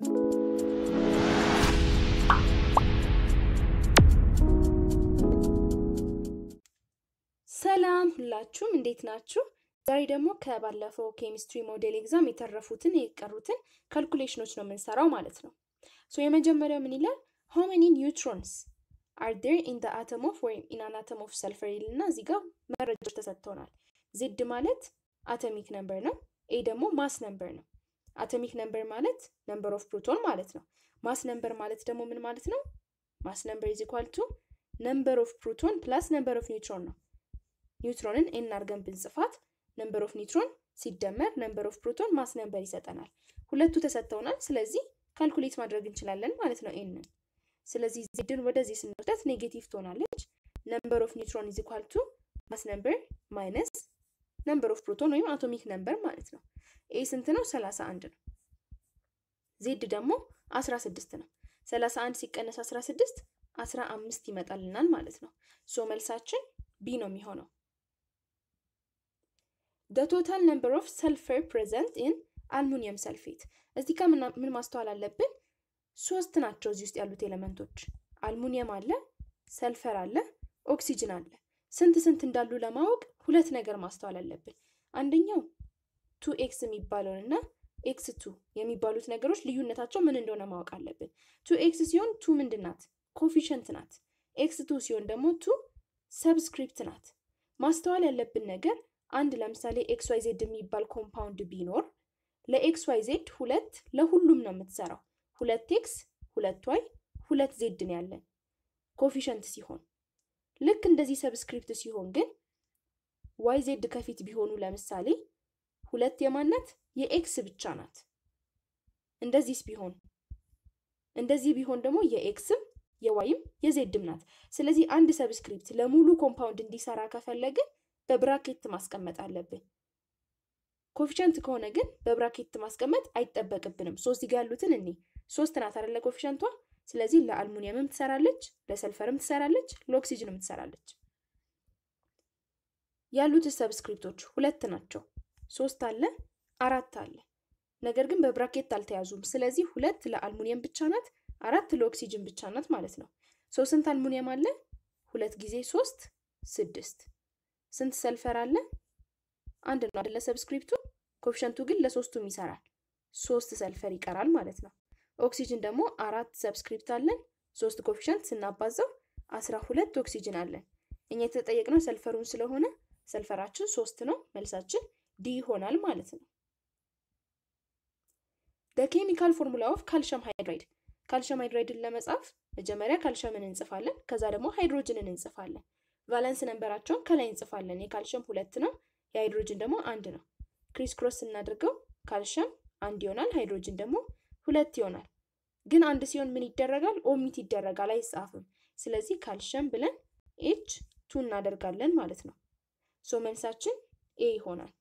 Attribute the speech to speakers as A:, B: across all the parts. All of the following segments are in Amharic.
A: ሰላም ሁላችሁም እንዴት ናችሁ? ዛሬ ደግሞ ከባለፈው ኬሚስትሪ ሞዴል ኤግዛም የተረፉትን የቀሩትን ካልኩሌሽኖች ነው የምንሰራው ማለት ነው። ሶ የመጀመሪያው ምን ይላል? ሃው ሜኒ ኒውትሮንስ አር ዴር ኢን ዘ አተም ኦፍ ወይም ኢን አን አተም ኦፍ ሰልፈር ይልና እዚህ ጋር መረጃዎች ተሰጥተውናል። ዜድ ማለት አቶሚክ ነምበር ነው። ኤ ደግሞ ማስ ነምበር ነው። አቶሚክ ነምበር ማለት ነምበር ኦፍ ፕሮቶን ማለት ነው። ማስ ነምበር ማለት ደግሞ ምን ማለት ነው? ማስ ነምበር ኢዝ ኢኳል ቱ ነምበር ኦፍ ፕሮቶን ፕላስ ነምበር ኦፍ ኒውትሮን ነው። ኒውትሮንን ኤን አድርገን ብንጽፋት ነምበር ኦፍ ኒውትሮን ሲደመር ነምበር ኦፍ ፕሮቶን ማስ ነምበር ይሰጠናል። ሁለቱ ተሰጥተውናል። ስለዚህ ካልኩሌት ማድረግ እንችላለን ማለት ነው ኤንን። ስለዚህ ዜድን ወደዚህ ስንወስዳት ኔጌቲቭ ትሆናለች። ነምበር ኦፍ ኒውትሮን ኢዝ ኢኳል ቱ ማስ ነምበር ማይነስ ነምበር ኦፍ ፕሮቶን ወይም አቶሚክ ነምበር ማለት ነው። ኤ ስንት ነው? ሰላሳ አንድ ነው። ዜድ ደግሞ አስራ ስድስት ነው። ሰላሳ አንድ ሲቀነስ አስራ ስድስት አስራ አምስት ይመጣልናል ማለት ነው። ሶ መልሳችን ቢ ነው የሚሆነው። the total number of sulfur present in አልሙኒየም ሰልፌት እዚህ ጋር ምን ማስተዋል አለብን? ሶስት ናቸው እዚህ ውስጥ ያሉት ኤሌመንቶች። አልሙኒየም አለ፣ ሰልፈር አለ፣ ኦክሲጅን አለ። ስንት ስንት እንዳሉ ለማወቅ ሁለት ነገር ማስተዋል አለብን። አንደኛው ቱ ኤክስ የሚባለውን እና ኤክስ ቱ የሚባሉት ነገሮች ልዩነታቸው ምን እንደሆነ ማወቅ አለብን። ቱ ኤክስ ሲሆን ቱ ምንድን ናት? ኮፊሸንት ናት። ኤክስ ቱ ሲሆን ደግሞ ቱ ሰብስክሪፕት ናት። ማስተዋል ያለብን ነገር አንድ ለምሳሌ ኤክስ ዋይ ዜድ የሚባል ኮምፓውንድ ቢኖር ለኤክስ ዋይ ዜድ ሁለት ለሁሉም ነው የምትሰራው። ሁለት ኤክስ ሁለት ዋይ ሁለት ዜድ ነው ያለን ኮፊሸንት ሲሆን፣ ልክ እንደዚህ ሰብስክሪፕት ሲሆን ግን ዋይ ዜድ ከፊት ቢሆኑ ለምሳሌ ሁለት የማናት የኤክስ ብቻ ናት። እንደዚህስ ቢሆን እንደዚህ ቢሆን ደግሞ የኤክስም የዋይም የዜድም ናት። ስለዚህ አንድ ሰብስክሪፕት ለሙሉ ኮምፓውንድ እንዲሰራ ከፈለግን በብራኬት ማስቀመጥ አለብን። ኮፊሸንት ከሆነ ግን በብራኬት ማስቀመጥ አይጠበቅብንም። ሶስት ጋ ያሉትን እኔ ሶስት ናት አይደለ ኮፊሸንቷ። ስለዚህ ለአልሙኒየምም ትሰራለች፣ ለሰልፈርም ትሰራለች፣ ለኦክሲጅንም ትሰራለች። ያሉት ሰብስክሪፕቶች ሁለት ናቸው። ሶስት አለ፣ አራት አለ። ነገር ግን በብራኬት አልተያዙም። ስለዚህ ሁለት ለአልሙኒየም ብቻ ናት፣ አራት ለኦክሲጅን ብቻ ናት ማለት ነው። ሶ ስንት አልሙኒየም አለ? ሁለት ጊዜ ሶስት ስድስት ስንት ሰልፈር አለ? አንድ ነው አይደለ? ሰብስክሪፕቱ ኮፊሸንቱ ግን ለሶስቱም ይሰራል። ሶስት ሰልፈር ይቀራል ማለት ነው። ኦክሲጅን ደግሞ አራት ሰብስክሪፕት አለን። ሶስት ኮፊሸንት ስናባዛው አስራ ሁለት ኦክሲጅን አለን። እኛ የተጠየቅነው ሰልፈሩን ስለሆነ ሰልፈራችን ሶስት ነው። መልሳችን ዲ ይሆናል ማለት ነው። ኬሚካል ፎርሙላ ኦፍ ካልሽየም ሃይድራይድ ካልሽየም ሃይድራይድን ለመጻፍ መጀመሪያ ካልሽየምን እንጽፋለን። ከዛ ደግሞ ሃይድሮጅንን እንጽፋለን። ቫለንስ ነንበራቸውን ከላይ እንጽፋለን። የካልሽየም ሁለት ነው፣ የሃይድሮጅን ደግሞ አንድ ነው። ክሪስ ክሮስ ስናደርገው ካልሽየም አንድ ይሆናል፣ ሃይድሮጅን ደግሞ ሁለት ይሆናል። ግን አንድ ሲሆን ምን ይደረጋል? ኦሚት ይደረጋል፣ አይጻፍም። ስለዚህ ካልሽየም ብለን ኤች ቱ እናደርጋለን ማለት ነው። ሶ መልሳችን ኤ ይሆናል።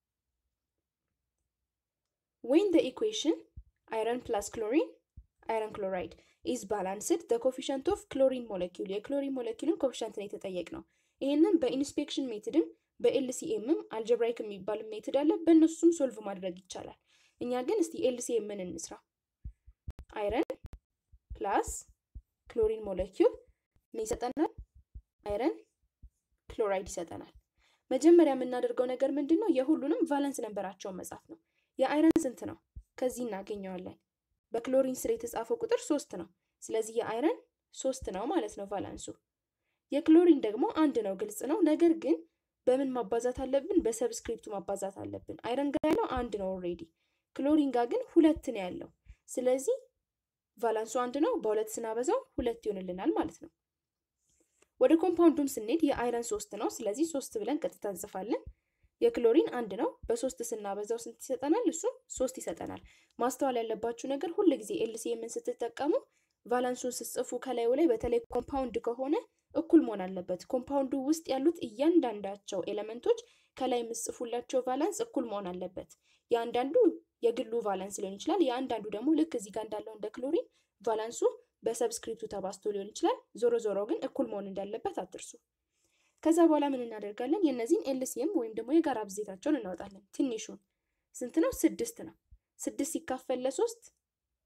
A: ዌን ደ ኢኩዌሽን አይረን ፕላስ ክሎሪን አይረን ክሎራይድ ኢዝ ባላንስድ ዘ ኮፊሸንት ኦፍ ክሎሪን ሞለኪውል የክሎሪን ሞለኪውልን ኮፊሸንት ነው የተጠየቅ ነው። ይህንን በኢንስፔክሽን ሜትድም በኤልሲኤምም አልጀብራይክ የሚባል ሜትድ አለ። በእነሱም ሶልቭ ማድረግ ይቻላል። እኛ ግን እስቲ ኤልሲኤምን እንስራ። አይረን ፕላስ ክሎሪን ሞለኪውል ምን ይሰጠናል? አይረን ክሎራይድ ይሰጠናል። መጀመሪያ የምናደርገው ነገር ምንድን ነው? የሁሉንም ቫለንስ ነንበራቸውን መጻፍ ነው። የአይረን ስንት ነው? ከዚህ እናገኘዋለን። በክሎሪን ስር የተጻፈው ቁጥር ሶስት ነው። ስለዚህ የአይረን ሶስት ነው ማለት ነው ቫላንሱ። የክሎሪን ደግሞ አንድ ነው፣ ግልጽ ነው። ነገር ግን በምን ማባዛት አለብን? በሰብስክሪፕቱ ማባዛት አለብን። አይረን ጋር ያለው አንድ ነው ኦልሬዲ፣ ክሎሪን ጋር ግን ሁለት ነው ያለው። ስለዚህ ቫላንሱ አንድ ነው፣ በሁለት ስናበዛው ሁለት ይሆንልናል ማለት ነው። ወደ ኮምፓውንዱም ስንሄድ የአይረን ሶስት ነው። ስለዚህ ሶስት ብለን ቀጥታ እንጽፋለን። የክሎሪን አንድ ነው። በሶስት ስናበዛው ስንት ይሰጠናል? እሱም ሶስት ይሰጠናል። ማስተዋል ያለባችሁ ነገር ሁል ጊዜ ኤልሲኤምን ስትጠቀሙ ቫላንሱን ስትጽፉ ከላዩ ላይ በተለይ ኮምፓውንድ ከሆነ እኩል መሆን አለበት። ኮምፓውንዱ ውስጥ ያሉት እያንዳንዳቸው ኤሌመንቶች ከላይ የምጽፉላቸው ቫላንስ እኩል መሆን አለበት። የአንዳንዱ የግሉ ቫላንስ ሊሆን ይችላል። የአንዳንዱ ደግሞ ልክ እዚህ ጋር እንዳለው እንደ ክሎሪን ቫላንሱ በሰብስክሪፕቱ ተባዝቶ ሊሆን ይችላል። ዞሮ ዞሮ ግን እኩል መሆን እንዳለበት አትርሱ። ከዛ በኋላ ምን እናደርጋለን? የእነዚህን ኤልሲኤም ወይም ደግሞ የጋራ ብዜታቸውን እናወጣለን። ትንሹን ስንት ነው? ስድስት ነው። ስድስት ሲካፈል ለሶስት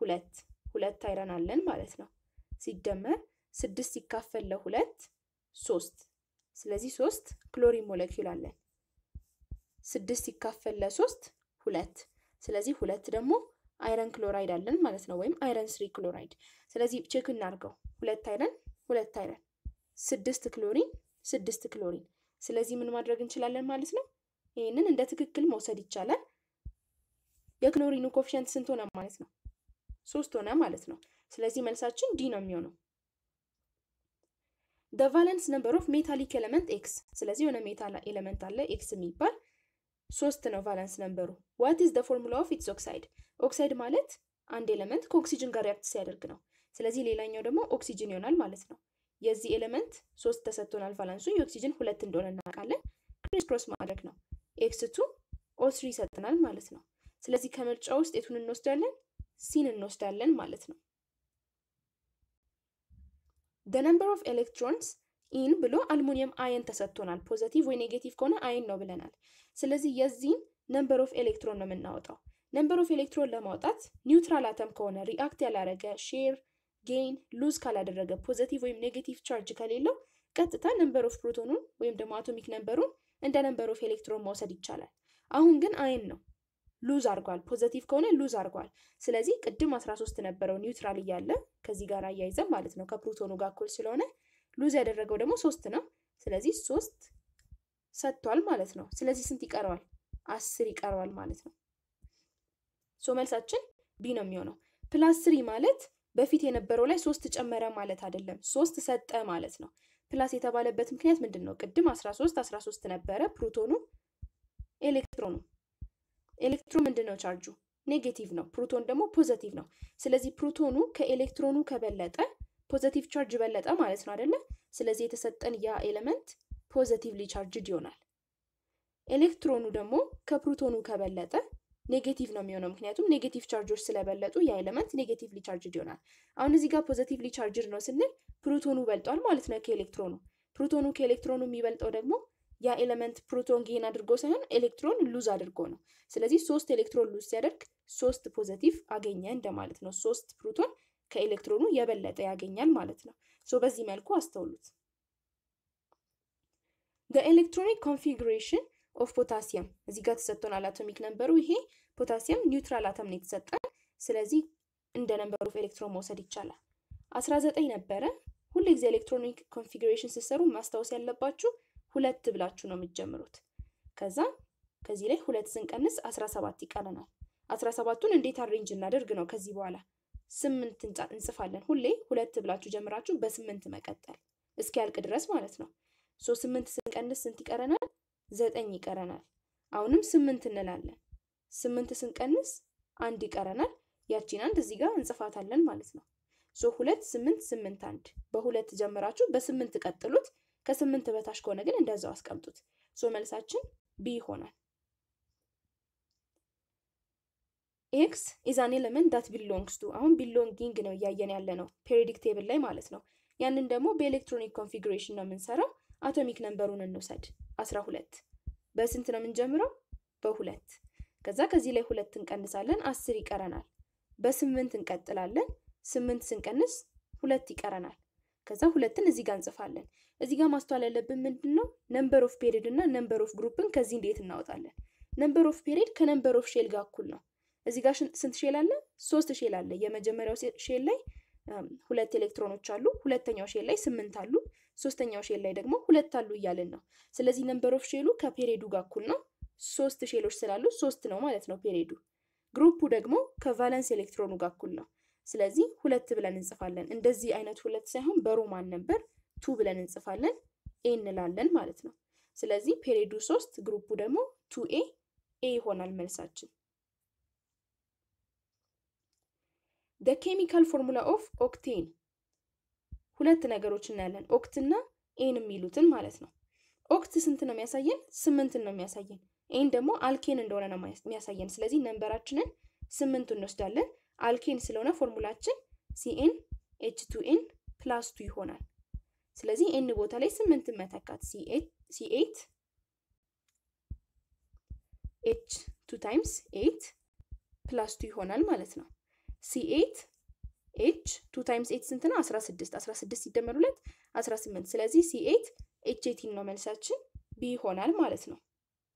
A: ሁለት ሁለት አይረን አለን ማለት ነው። ሲደመር ስድስት ሲካፈል ለሁለት ሶስት። ስለዚህ ሶስት ክሎሪን ሞለኪውል አለን። ስድስት ሲካፈል ለሶስት ሁለት። ስለዚህ ሁለት ደግሞ አይረን ክሎራይድ አለን ማለት ነው፣ ወይም አይረን ስሪ ክሎራይድ። ስለዚህ ቼክ እናድርገው። ሁለት አይረን ሁለት አይረን ስድስት ክሎሪን ስድስት ክሎሪን። ስለዚህ ምን ማድረግ እንችላለን ማለት ነው? ይህንን እንደ ትክክል መውሰድ ይቻላል። የክሎሪኑ ኮፊሸንት ስንት ሆነ ማለት ነው? ሶስት ሆነ ማለት ነው። ስለዚህ መልሳችን ዲ ነው የሚሆነው። ደ ቫለንስ ነምበር ኦፍ ሜታሊክ ኤለመንት ኤክስ። ስለዚህ የሆነ ሜታል ኤለመንት አለ ኤክስ የሚባል ሶስት ነው ቫለንስ ነምበሩ። ዋት ኢዝ ደ ፎርሙላ ኦፍ ኢትስ ኦክሳይድ? ኦክሳይድ ማለት አንድ ኤለመንት ከኦክሲጅን ጋር ሪያክት ሲያደርግ ነው። ስለዚህ ሌላኛው ደግሞ ኦክሲጅን ይሆናል ማለት ነው። የዚህ ኤለመንት ሶስት ተሰጥቶናል ቫላንሱ፣ የኦክሲጅን ሁለት እንደሆነ እናውቃለን። ክሪስ ክሮስ ማድረግ ነው። ኤክስ ቱ ኦ ስሪ ይሰጥናል ማለት ነው። ስለዚህ ከምርጫ ውስጥ የቱን እንወስዳለን? ሲን እንወስዳለን ማለት ነው። ደ ነምበር ኦፍ ኤሌክትሮንስ ኢን ብሎ አልሙኒየም አየን ተሰጥቶናል። ፖዘቲቭ ወይ ኔጌቲቭ ከሆነ አየን ነው ብለናል። ስለዚህ የዚህን ነምበር ኦፍ ኤሌክትሮን ነው የምናወጣው። ነምበር ኦፍ ኤሌክትሮን ለማውጣት ኒውትራል አተም ከሆነ ሪአክት ያላረገ ሼር ጌን ሉዝ ካላደረገ ፖዘቲቭ ወይም ኔጌቲቭ ቻርጅ ከሌለው ቀጥታ ነምበር ኦፍ ፕሮቶኑን ወይም ደግሞ አቶሚክ ነምበሩን እንደ ነምበር ኦፍ ኤሌክትሮን መውሰድ ይቻላል። አሁን ግን አየን ነው ሉዝ አድርጓል። ፖዘቲቭ ከሆነ ሉዝ አድርጓል። ስለዚህ ቅድም 13 ነበረው ኒውትራል እያለ ከዚህ ጋር አያይዘን ማለት ነው ከፕሮቶኑ ጋር እኩል ስለሆነ ሉዝ ያደረገው ደግሞ ሶስት ነው። ስለዚህ ሶስት ሰጥቷል ማለት ነው። ስለዚህ ስንት ይቀረዋል? አስር ይቀረዋል ማለት ነው። ሶ መልሳችን ቢ ነው የሚሆነው። ፕላስ ስሪ ማለት በፊት የነበረው ላይ ሶስት ጨመረ ማለት አይደለም፣ ሶስት ሰጠ ማለት ነው። ፕላስ የተባለበት ምክንያት ምንድን ነው? ቅድም 13 13 ነበረ ፕሮቶኑ ኤሌክትሮኑ ኤሌክትሮን ምንድን ነው ቻርጁ? ኔጌቲቭ ነው። ፕሮቶን ደግሞ ፖዘቲቭ ነው። ስለዚህ ፕሮቶኑ ከኤሌክትሮኑ ከበለጠ ፖዘቲቭ ቻርጅ በለጠ ማለት ነው አይደለ? ስለዚህ የተሰጠን ያ ኤሌመንት ፖዘቲቭሊ ቻርጅድ ይሆናል። ኤሌክትሮኑ ደግሞ ከፕሮቶኑ ከበለጠ ኔጌቲቭ ነው የሚሆነው፣ ምክንያቱም ኔጌቲቭ ቻርጆች ስለበለጡ ያ ኤሌመንት ኔጌቲቭሊ ቻርጅድ ይሆናል። አሁን እዚህ ጋር ፖዘቲቭሊ ቻርጅድ ነው ስንል ፕሮቶኑ በልጧል ማለት ነው ከኤሌክትሮኑ። ፕሮቶኑ ከኤሌክትሮኑ የሚበልጠው ደግሞ ያ ኤሌመንት ፕሮቶን ጌን አድርጎ ሳይሆን ኤሌክትሮን ሉዝ አድርጎ ነው። ስለዚህ ሶስት ኤሌክትሮን ሉዝ ሲያደርግ ሶስት ፖዘቲቭ አገኘ እንደማለት ነው። ሶስት ፕሮቶን ከኤሌክትሮኑ የበለጠ ያገኛል ማለት ነው። ሶ በዚህ መልኩ አስተውሉት። ኤሌክትሮኒክ ኮንፊግሬሽን ኦፍ ፖታሲየም እዚህ ጋር ተሰጥቶናል አቶሚክ ነምበሩ። ይሄ ፖታሲየም ኒውትራል አተም ነው የተሰጠን። ስለዚህ እንደ ነምበሩ ኦፍ ኤሌክትሮን መውሰድ ይቻላል። አስራ ዘጠኝ ነበረ። ሁሉ ጊዜ ኤሌክትሮኒክ ኮንፊግሬሽን ስትሰሩ ማስታወስ ያለባችሁ ሁለት ብላችሁ ነው የምትጀምሩት። ከዛ ከዚህ ላይ ሁለት ስንቀንስ አስራ ሰባት ይቀረናል። አስራ ሰባቱን እንዴት አሬንጅ እናደርግ ነው ከዚህ በኋላ ስምንት እንጽፋለን። ሁሌ ሁለት ብላችሁ ጀምራችሁ በስምንት መቀጠል እስኪያልቅ ድረስ ማለት ነው። ሶ ስምንት ስንቀንስ ስንት ይቀረናል? ዘጠኝ ይቀረናል። አሁንም ስምንት እንላለን። ስምንት ስንቀንስ አንድ ይቀረናል። ያቺን አንድ እዚህ ጋር እንጽፋታለን ማለት ነው። ሶ ሁለት ስምንት ስምንት አንድ በሁለት ጀምራችሁ በስምንት ቀጥሉት። ከስምንት በታች ከሆነ ግን እንደዛው አስቀምጡት። ሶ መልሳችን ቢ ይሆናል። ኤክስ ኢዝ አን ኤለመንት ዳት ቢሎንግስ ቱ አሁን ቢሎንጊንግ ነው እያየን ያለ ነው ፔሪዮዲክ ቴብል ላይ ማለት ነው። ያንን ደግሞ በኤሌክትሮኒክ ኮንፊግሬሽን ነው የምንሰራው። አቶሚክ ነምበሩን እንውሰድ አስራ ሁለት በስንት ነው የምንጀምረው? በሁለት ከዛ ከዚህ ላይ ሁለት እንቀንሳለን፣ አስር ይቀረናል። በስምንት እንቀጥላለን። ስምንት ስንቀንስ ሁለት ይቀረናል። ከዛ ሁለትን እዚህ ጋር እንጽፋለን። እዚህ ጋር ማስተዋል ያለብን ምንድን ነው? ነምበር ኦፍ ፔሪድ እና ነምበር ኦፍ ግሩፕን ከዚህ እንዴት እናወጣለን? ነምበር ኦፍ ፔሪድ ከነምበር ኦፍ ሼል ጋር እኩል ነው። እዚህ ጋር ስንት ሼል አለ? ሶስት ሼል አለ። የመጀመሪያው ሼል ላይ ሁለት ኤሌክትሮኖች አሉ። ሁለተኛው ሼል ላይ ስምንት አሉ። ሶስተኛው ሼል ላይ ደግሞ ሁለት አሉ እያልን ነው። ስለዚህ ነምበር ኦፍ ሼሉ ከፔሪዱ ጋር እኩል ነው። ሶስት ሼሎች ስላሉ ሶስት ነው ማለት ነው ፔሪዱ። ግሩፑ ደግሞ ከቫለንስ ኤሌክትሮኑ ጋር እኩል ነው። ስለዚህ ሁለት ብለን እንጽፋለን። እንደዚህ አይነት ሁለት ሳይሆን በሮማን ነበር ቱ ብለን እንጽፋለን። ኤ እንላለን ማለት ነው። ስለዚህ ፔሪዱ ሶስት ግሩፑ ደግሞ ቱ ኤ ኤ ይሆናል መልሳችን። ደ ኬሚካል ፎርሙላ ኦፍ ኦክቴን ሁለት ነገሮች እናያለን። ኦክት እና ኤን የሚሉትን ማለት ነው። ኦክት ስንት ነው የሚያሳየን? ስምንትን ነው የሚያሳየን። ኤን ደግሞ አልኬን እንደሆነ ነው የሚያሳየን። ስለዚህ ነንበራችንን ስምንት እንወስዳለን። አልኬን ስለሆነ ፎርሙላችን ሲኤን ኤች ቱ ኤን ፕላስ ቱ ይሆናል። ስለዚህ ኤን ቦታ ላይ ስምንትን መተካት ሲኤት ኤች ቱ ታይምስ ኤት ፕላስ ቱ ይሆናል ማለት ነው። ሲ ኤት ኤች ቱ ታይምስ ኤት ስንት ነው? 16 16 ሲደመር ሁለት 18 ስለዚህ ሲ ኤት ኤች ኤቲን ነው መልሳችን ቢ ይሆናል ማለት ነው።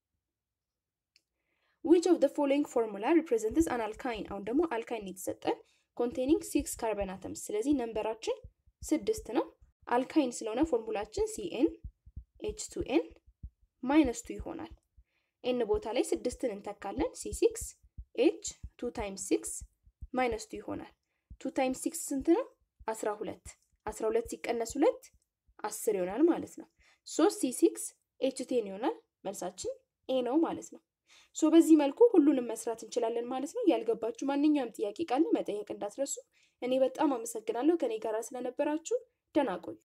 A: ዊች ኦፍ ደ ፎሎዊንግ ፎርሙላ ሪፕሬዘንትስ አን አልካይን አሁን ደግሞ አልካይን የተሰጠን ኮንቴኒንግ ሲክስ ካርበን አተምስ ስለዚህ ነንበራችን ስድስት ነው። አልካይን ስለሆነ ፎርሙላችን ሲኤን ኤች ቱ ኤን ማይነስ ቱ ይሆናል። ኤን ቦታ ላይ ስድስትን እንተካለን። ሲ ሲክስ ኤች ቱ ታይምስ ሲክስ ማይነስ ቱ ይሆናል። ቱ ታይምስ ሲክስ ስንት ነው? አስራ ሁለት አስራ ሁለት ሲቀነስ ሁለት አስር ይሆናል ማለት ነው። ሶስት ሲ ሲክስ ኤች ቴን ይሆናል። መልሳችን ኤ ነው ማለት ነው። ሶ በዚህ መልኩ ሁሉንም መስራት እንችላለን ማለት ነው። ያልገባችሁ ማንኛውም ጥያቄ ካለ መጠየቅ እንዳትረሱ። እኔ በጣም አመሰግናለሁ ከኔ ጋር ስለነበራችሁ። ደህና ቆዩ።